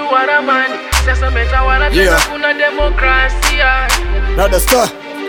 uhuru wa ramani, sasa umetawala tena Yeah. kuna demokrasia. Dada Star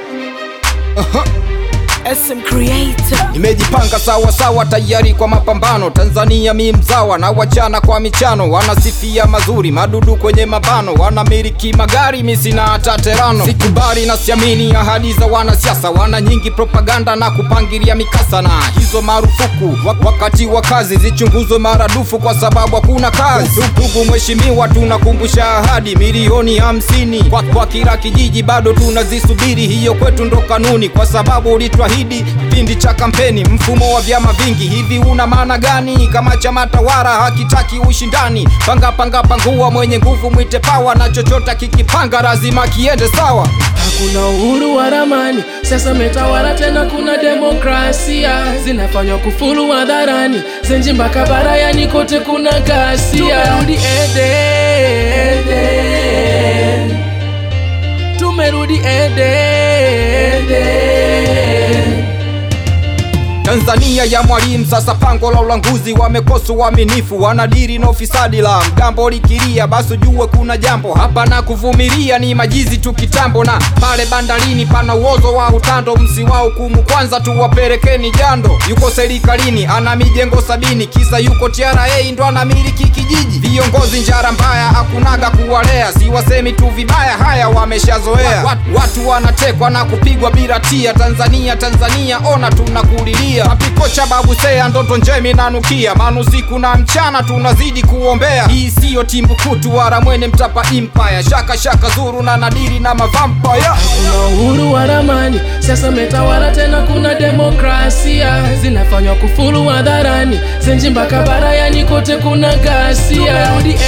SM Creator. Nimejipanga sawa sawa tayari kwa mapambano. Tanzania mi mzawa na wachana kwa michano, wanasifia mazuri madudu kwenye mabano, wanamiliki magari mi sina hata terano. Sikubali na siamini ahadi za wanasiasa, wana nyingi propaganda na kupangilia mikasa, na hizo marufuku Wa- wakati wa kazi zichunguzwe maradufu, kwa sababu hakuna kazi. Ndugu mheshimiwa, tunakumbusha ahadi milioni hamsini kwa, kwa kila kijiji, bado tunazisubiri. Hiyo kwetu ndo kanuni, kwa sababu ulitwahidi kipindi cha kampeni. Mfumo wa vyama vingi hivi una maana gani kama chama tawala hakitaki ushindani? Panga panga pangua, mwenye nguvu mwite pawa, na chochote kikipanga lazima kiende sawa. Hakuna uhuru wa ramani, sasa umetawala tena kuna demokrasia. Zinafanywa kufuru hadharani, zenji mpaka barayani kote kuna ghasia. Tumerudi Eden, tumerudi Eden. Tanzania ya mwalimu sasa, pango la ulanguzi, wamekosa uaminifu, wanadiri na ufisadi. La mgambo likilia, basi jue kuna jambo hapa, na kuvumilia ni majizi tu kitambo. Na pale bandarini pana uozo wa utando, msiwa hukumu kwanza, tuwapelekeni jando. Yuko serikalini ana mijengo sabini, kisa yuko TRA ndo anamiliki kijiji. Viongozi njara mbaya, hakunaga kuwalea, siwasemi tu vibaya, haya wameshazoea. Wat, watu wanatekwa na kupigwa bila tia. Tanzania Tanzania, ona tunakulilia. Mapiko cha babu sea, ndoto njemi nanukia, manusiku na mchana tunazidi kuombea. Hii siyo timbukutu wala mwene mtapa empire, shaka shaka zuru na nadiri na mavampire. Kuna uhuru wa ramani, sasa umetawala tena kuna demokrasia. Zinafanywa kufuru hadharani, zenji mpaka barayani kote kuna ghasia. Tumerudi